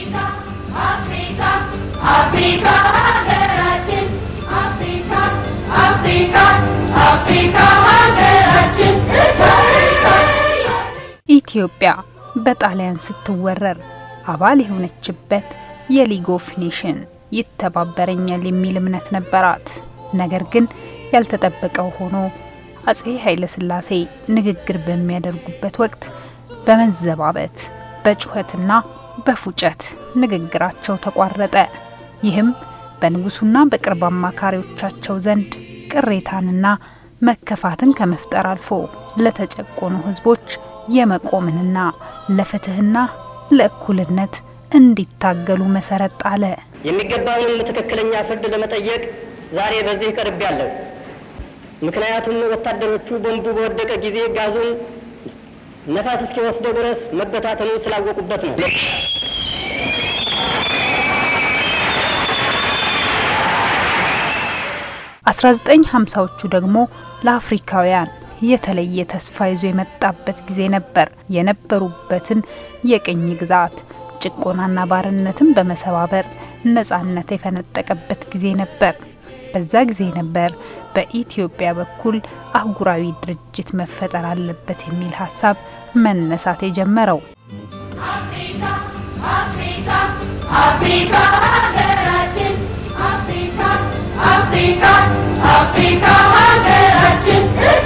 አፍሪካ አፍሪካ ሀገራችን አፍሪካ አፍሪካ አፍሪካ ሀገራችን ኢትዮጵያ በጣሊያን ስትወረር አባል የሆነችበት የሊግ ኦፍ ኔሽን ይተባበረኛል የሚል እምነት ነበራት። ነገር ግን ያልተጠበቀው ሆኖ አጼ ኃይለ ሥላሴ ንግግር በሚያደርጉበት ወቅት በመዘባበት በጩኸትና በፉጨት ንግግራቸው ተቋረጠ። ይህም በንጉሱና በቅርብ አማካሪዎቻቸው ዘንድ ቅሬታንና መከፋትን ከመፍጠር አልፎ ለተጨቆኑ ሕዝቦች የመቆምንና ለፍትህና ለእኩልነት እንዲታገሉ መሰረት ጣለ። የሚገባውንም ትክክለኛ ፍርድ ለመጠየቅ ዛሬ በዚህ ቀርብ ያለው ምክንያቱም ወታደሮቹ ቦምቡ በወደቀ ጊዜ ጋዙን ነፋስ እስኪወስደው ድረስ መበታተኑን ስላወቁበት ነው። 1950ዎቹ ደግሞ ለአፍሪካውያን የተለየ ተስፋ ይዞ የመጣበት ጊዜ ነበር። የነበሩበትን የቅኝ ግዛት ጭቆናና ባርነትን በመሰባበር ነጻነት የፈነጠቀበት ጊዜ ነበር። በዛ ጊዜ ነበር በኢትዮጵያ በኩል አህጉራዊ ድርጅት መፈጠር አለበት የሚል ሀሳብ መነሳት የጀመረው። አፍሪካ አፍሪካ አፍሪካ ሀገራችን አፍሪካ አፍሪካ አፍሪካ ሀገራችን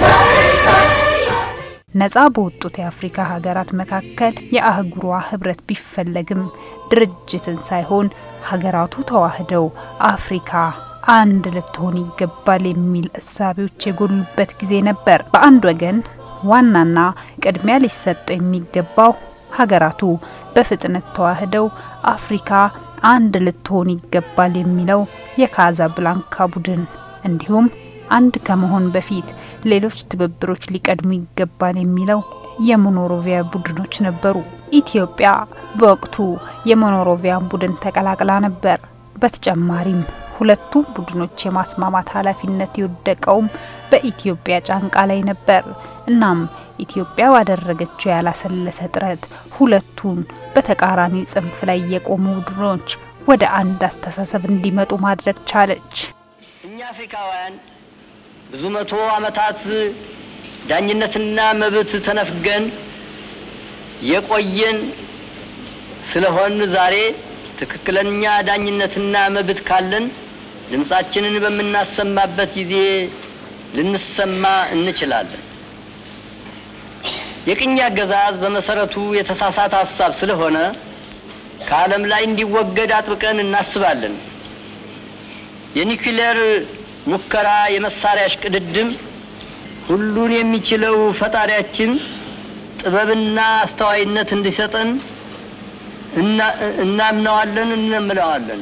ነጻ በወጡት የአፍሪካ ሀገራት መካከል የአህጉሯ ህብረት ቢፈለግም ድርጅትን ሳይሆን ሀገራቱ ተዋህደው አፍሪካ አንድ ልትሆን ይገባል የሚል እሳቤዎች የጎሉበት ጊዜ ነበር። በአንድ ወገን ዋናና ቅድሚያ ሊሰጠው የሚገባው ሀገራቱ በፍጥነት ተዋህደው አፍሪካ አንድ ልትሆን ይገባል የሚለው የካዛብላንካ ቡድን እንዲሁም አንድ ከመሆን በፊት ሌሎች ትብብሮች ሊቀድሙ ይገባል የሚለው የሞኖሮቪያ ቡድኖች ነበሩ። ኢትዮጵያ በወቅቱ የሞኖሮቪያን ቡድን ተቀላቅላ ነበር። በተጨማሪም ሁለቱም ቡድኖች የማስማማት ኃላፊነት የወደቀውም በኢትዮጵያ ጫንቃ ላይ ነበር። እናም ኢትዮጵያ ባደረገችው ያላሰለሰ ጥረት ሁለቱን በተቃራኒ ጽንፍ ላይ የቆሙ ቡድኖች ወደ አንድ አስተሳሰብ እንዲመጡ ማድረግ ቻለች። እኛ አፍሪካውያን ብዙ መቶ ዓመታት ዳኝነትና መብት ተነፍገን የቆየን ስለሆን ዛሬ ትክክለኛ ዳኝነትና መብት ካለን ድምፃችንን በምናሰማበት ጊዜ ልንሰማ እንችላለን። የቅኝ አገዛዝ በመሰረቱ የተሳሳተ ሀሳብ ስለሆነ ከዓለም ላይ እንዲወገድ አጥብቀን እናስባለን። የኒውክሌር ሙከራ፣ የመሳሪያ እሽቅድድም ሁሉን የሚችለው ፈጣሪያችን ጥበብና አስተዋይነት እንዲሰጠን እናምነዋለን፣ እንምለዋለን።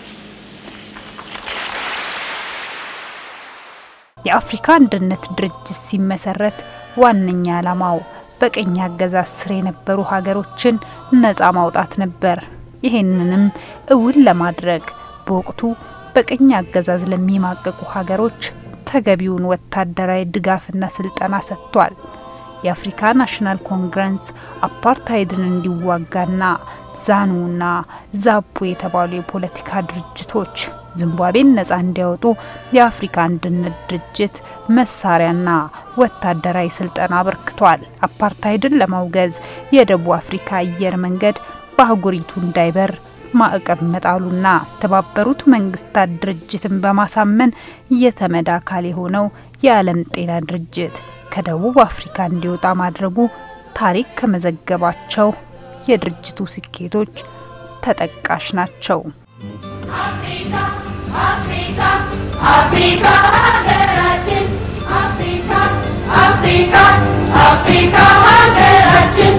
የአፍሪካ አንድነት ድርጅት ሲመሰረት ዋነኛ ዓላማው በቅኝ አገዛዝ ስር የነበሩ ሀገሮችን ነጻ ማውጣት ነበር። ይህንንም እውን ለማድረግ በወቅቱ በቅኝ አገዛዝ ለሚማቀቁ ሀገሮች ተገቢውን ወታደራዊ ድጋፍና ስልጠና ሰጥቷል። የአፍሪካ ናሽናል ኮንግረስ አፓርታይድን እንዲዋጋና ዛኑና ዛፑ የተባሉ የፖለቲካ ድርጅቶች ዚምባብዌን ነጻ እንዲያወጡ የአፍሪካ አንድነት ድርጅት መሳሪያና ወታደራዊ ስልጠና አበርክቷል። አፓርታይድን ለማውገዝ የደቡብ አፍሪካ አየር መንገድ በአህጉሪቱ እንዳይበር ማዕቀብ መጣሉና የተባበሩት መንግስታት ድርጅትን በማሳመን የተመድ አካል የሆነው የዓለም ጤና ድርጅት ከደቡብ አፍሪካ እንዲወጣ ማድረጉ ታሪክ ከመዘገባቸው የድርጅቱ ስኬቶች ተጠቃሽ ናቸው። አፍሪካ አፍሪካ አፍሪካ ሀገራችን አፍሪካ አፍሪካ አፍሪካ ሀገራችን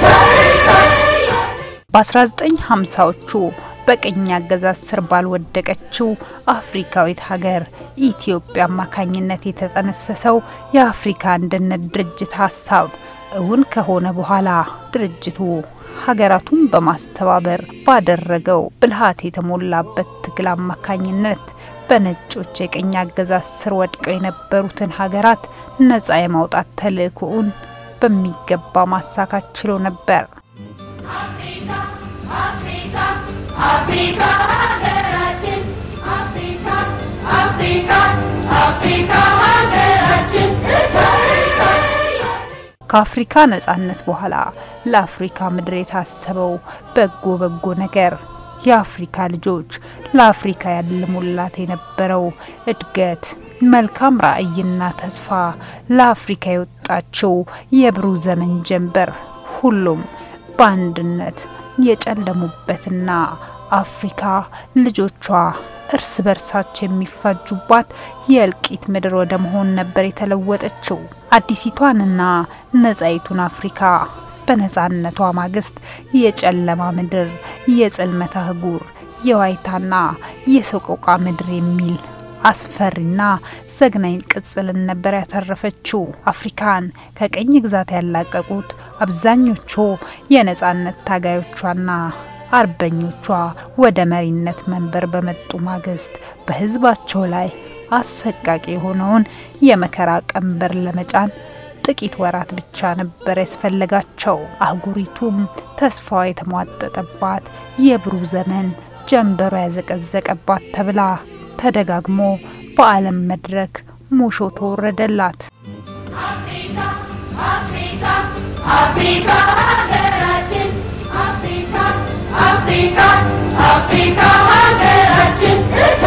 በ1950ዎቹ በቅኝ አገዛዝ ስር ባልወደቀችው አፍሪካዊት ሀገር ኢትዮጵያ አማካኝነት የተጠነሰሰው የአፍሪካ አንድነት ድርጅት ሀሳብ እውን ከሆነ በኋላ ድርጅቱ ሀገራቱን በማስተባበር ባደረገው ብልሃት የተሞላበት ትግል አማካኝነት በነጮች የቅኝ አገዛዝ ስር ወድቀው የነበሩትን ሀገራት ነጻ የማውጣት ተልእኮውን በሚገባ ማሳካት ችሎ ነበር። አፍሪካ አፍሪካ አፍሪካ ሀገራችን አፍሪካ አፍሪካ አፍሪካ ሀገራችን ከአፍሪካ ነጻነት በኋላ ለአፍሪካ ምድር የታሰበው በጎ በጎ ነገር የአፍሪካ ልጆች ለአፍሪካ ያልሙላት የነበረው እድገት፣ መልካም ራዕይና ተስፋ ለአፍሪካ የወጣችው የብሩህ ዘመን ጀንበር ሁሉም በአንድነት የጨለሙበትና አፍሪካ ልጆቿ እርስ በርሳቸው የሚፋጁባት የእልቂት ምድር ወደ መሆን ነበር የተለወጠችው። አዲሲቷንና ነጻይቱን አፍሪካ በነጻነቷ ማግስት የጨለማ ምድር፣ የጽልመት አህጉር፣ የዋይታና የሰቆቃ ምድር የሚል አስፈሪና ዘግናኝ ቅጽልን ነበር ያተረፈችው። አፍሪካን ከቅኝ ግዛት ያላቀቁት አብዛኞቹ የነጻነት ታጋዮቿና አርበኞቿ ወደ መሪነት መንበር በመጡ ማግስት በሕዝባቸው ላይ አሰቃቂ የሆነውን የመከራ ቀንበር ለመጫን ጥቂት ወራት ብቻ ነበር ያስፈለጋቸው። አህጉሪቱም ተስፋዋ የተሟጠጠባት የብሩህ ዘመን ጀንበሯ ያዘቀዘቀባት ተብላ ተደጋግሞ በዓለም መድረክ ሙሾ ተወረደላት። አፍሪካ አፍሪካ አፍሪካ ሀገራችን አፍሪካ አፍሪካ አፍሪካ ሀገራችን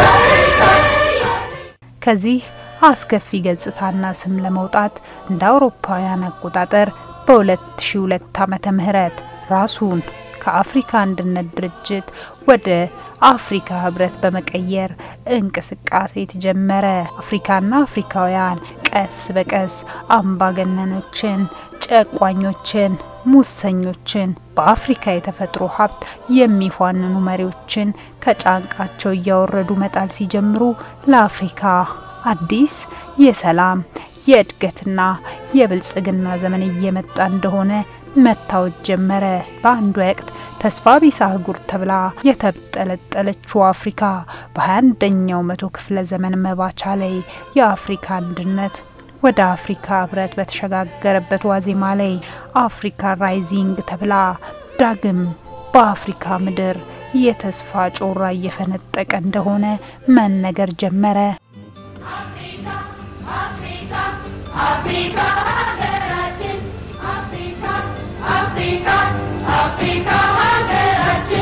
ከዚህ አስከፊ ገጽታና ስም ለመውጣት እንደ አውሮፓውያን አቆጣጠር በ2002 ዓመተ ምህረት ራሱን ከአፍሪካ አንድነት ድርጅት ወደ አፍሪካ ህብረት በመቀየር እንቅስቃሴ ተጀመረ። አፍሪካና አፍሪካውያን ቀስ በቀስ አምባገነኖችን፣ ጨቋኞችን፣ ሙሰኞችን፣ በአፍሪካ የተፈጥሮ ሀብት የሚፏንኑ መሪዎችን ከጫንቃቸው እያወረዱ መጣል ሲጀምሩ ለአፍሪካ አዲስ የሰላም የእድገትና የብልጽግና ዘመን እየመጣ እንደሆነ መታወጅ ጀመረ። በአንድ ወቅት ተስፋ ቢስ አህጉር ተብላ የተጠለጠለችው አፍሪካ በ21ኛው መቶ ክፍለ ዘመን መባቻ ላይ የአፍሪካ አንድነት ወደ አፍሪካ ህብረት በተሸጋገረበት ዋዜማ ላይ አፍሪካ ራይዚንግ ተብላ ዳግም በአፍሪካ ምድር የተስፋ ጮራ እየፈነጠቀ እንደሆነ መነገር ጀመረ። አፍሪካ አፍሪካ አፍሪካ ሀገራችን አፍሪካ አፍሪካ አፍሪካ ሀገራችን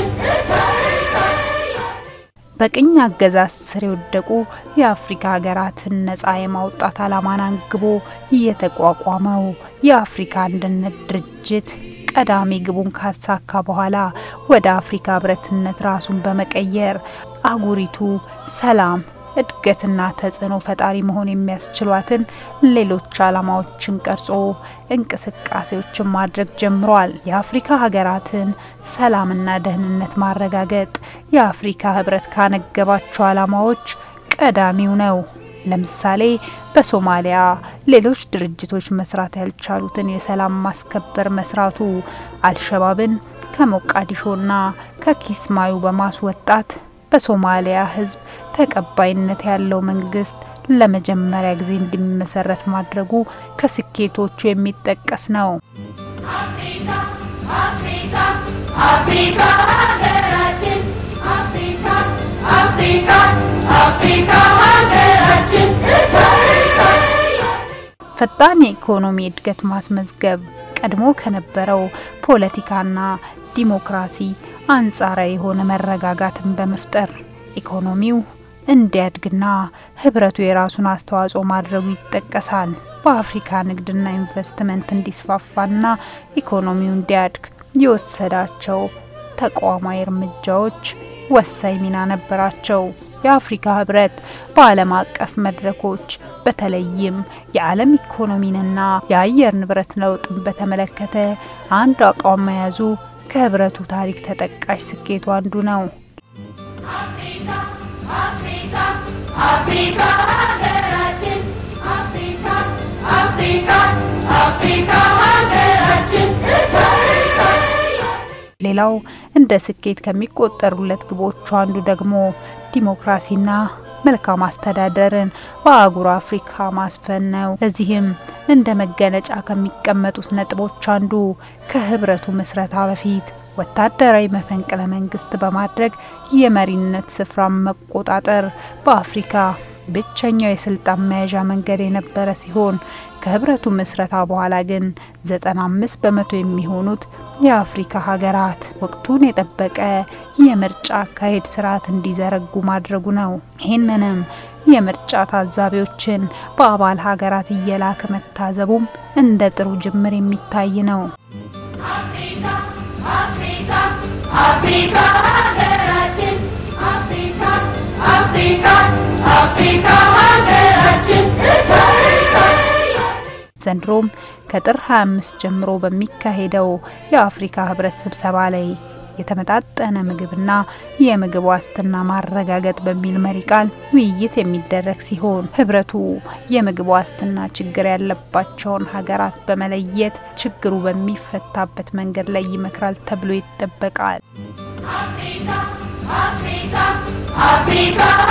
በቅኝ አገዛዝ ስር የወደቁ የአፍሪካ ሀገራትን ነጻ የማውጣት ዓላማን አንግቦ የተቋቋመው የአፍሪካ አንድነት ድርጅት ቀዳሚ ግቡን ካሳካ በኋላ ወደ አፍሪካ ህብረትነት ራሱን በመቀየር አህጉሪቱ ሰላም እድገትና ተጽዕኖ ፈጣሪ መሆን የሚያስችሏትን ሌሎች ዓላማዎችን ቀርጾ እንቅስቃሴዎችን ማድረግ ጀምሯል። የአፍሪካ ሀገራትን ሰላምና ደህንነት ማረጋገጥ የአፍሪካ ህብረት ካነገባቸው ዓላማዎች ቀዳሚው ነው። ለምሳሌ በሶማሊያ ሌሎች ድርጅቶች መስራት ያልቻሉትን የሰላም ማስከበር መስራቱ፣ አልሸባብን ከሞቃዲሾና ከኪስማዩ በማስወጣት በሶማሊያ ህዝብ ተቀባይነት ያለው መንግስት ለመጀመሪያ ጊዜ እንዲመሰረት ማድረጉ ከስኬቶቹ የሚጠቀስ ነው። አፍሪካ አፍሪካ አፍሪካ ሀገራችን አፍሪካ አፍሪካ አፍሪካ ሀገራችን ፈጣን የኢኮኖሚ እድገት ማስመዝገብ ቀድሞ ከነበረው ፖለቲካና ዲሞክራሲ አንጻራዊ የሆነ መረጋጋትን በመፍጠር ኢኮኖሚው እንዲያድግና ህብረቱ የራሱን አስተዋጽኦ ማድረጉ ይጠቀሳል። በአፍሪካ ንግድና ኢንቨስትመንት እንዲስፋፋና ኢኮኖሚው እንዲያድግ የወሰዳቸው ተቋማዊ እርምጃዎች ወሳኝ ሚና ነበራቸው። የአፍሪካ ህብረት በዓለም አቀፍ መድረኮች በተለይም የዓለም ኢኮኖሚንና የአየር ንብረት ለውጥን በተመለከተ አንድ አቋም መያዙ ከህብረቱ ታሪክ ተጠቃሽ ስኬቱ አንዱ ነው። አፍሪካ አፍሪካ አፍሪካ ሀገራችን አፍሪካ አፍሪካ አፍሪካ ሀገራችን ሌላው እንደ ስኬት ከሚቆጠሩለት ግቦቹ አንዱ ደግሞ ዲሞክራሲና መልካም አስተዳደርን በአህጉሩ አፍሪካ ማስፈን ነው። ለዚህም እንደ መገለጫ ከሚቀመጡት ነጥቦች አንዱ ከህብረቱ ምስረታ በፊት ወታደራዊ መፈንቅለ መንግስት በማድረግ የመሪነት ስፍራን መቆጣጠር በአፍሪካ ብቸኛው የስልጣን መያዣ መንገድ የነበረ ሲሆን ከህብረቱ ምስረታ በኋላ ግን 95 በመቶ የሚሆኑት የአፍሪካ ሀገራት ወቅቱን የጠበቀ የምርጫ አካሄድ ስርዓት እንዲዘረጉ ማድረጉ ነው። ይህንንም የምርጫ ታዛቢዎችን በአባል ሀገራት እየላከ መታዘቡም እንደ ጥሩ ጅምር የሚታይ ነው። አፍሪካ አፍሪካ አፍሪካ ሀገራችን አፍሪካ አፍሪካ አፍሪካ ሀገራችን ዘንድሮም ከጥር 25 ጀምሮ በሚካሄደው የአፍሪካ ህብረት ስብሰባ ላይ የተመጣጠነ ምግብና የምግብ ዋስትና ማረጋገጥ በሚል መሪ ቃል ውይይት የሚደረግ ሲሆን ህብረቱ የምግብ ዋስትና ችግር ያለባቸውን ሀገራት በመለየት ችግሩ በሚፈታበት መንገድ ላይ ይመክራል ተብሎ ይጠበቃል። አፍሪካ አፍሪካ አፍሪካ